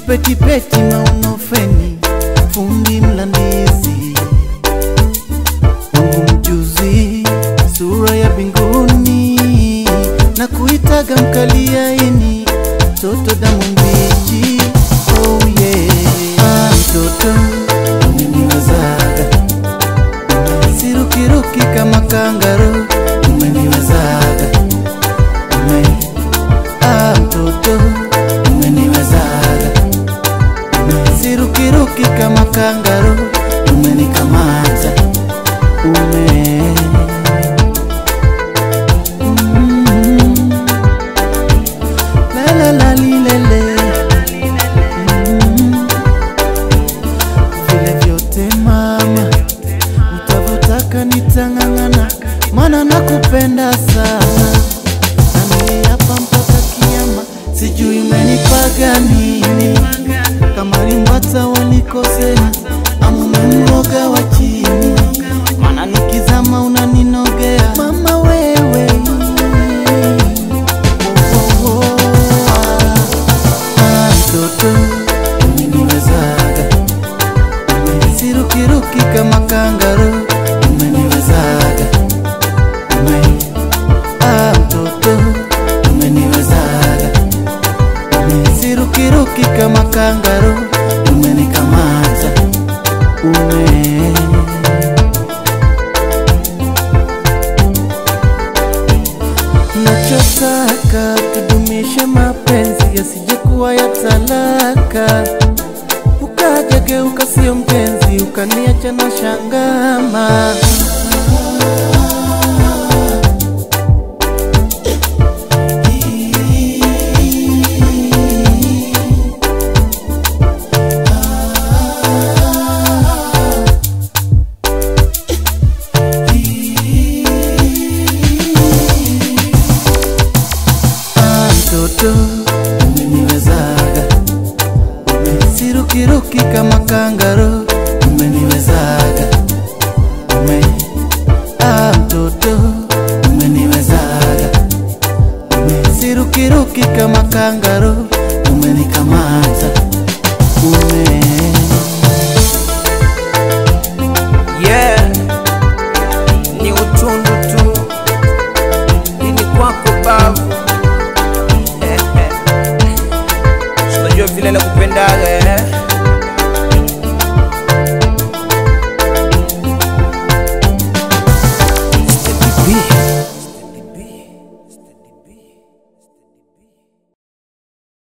kipetipeti maunofeni fundi mlandizi wangu mjuzi sura ya binguni na kuitaga mkaliaini toto damu mbichi oh yeah. ah, mtoto umeniwezaga sirukiruki kama kangaro umeniwezaga ume ah, mtoto umeniwezaga ume sirukiruki kama kangaro umenikamata ume Mm. La la la li le le. Mm. Vile vyote mama utavyotaka nitang'ang'ana, mana nakupenda sana, nami hapa mpaka kiama, sijui umenipaga nini, kama limbwata wanikosea ama umemroga wa chini, mana nikizama unaninogea mama wewe Oh, oh, oh, ah. Ah, mtoto umeniwezaga sirukiruki kama kangaro umeniwezaga ume ah, mtoto umeniwezaga ume sirukiruki kama kangaro umenikamata ume nachotaka tudumishe mapenzi yasijekuwa ya talaka ukajageuka sio mpenzi ukaniacha na shangama Ah, mtoto umeniwezaga umesirukiruki kama kangaro umeniwezaga ume ah, mtoto umeniwezaga umesirukiruki kama kangaro umenikamata ume yeah. ni utundu tu ini kwako bavu unajua vile nakupendaga eh?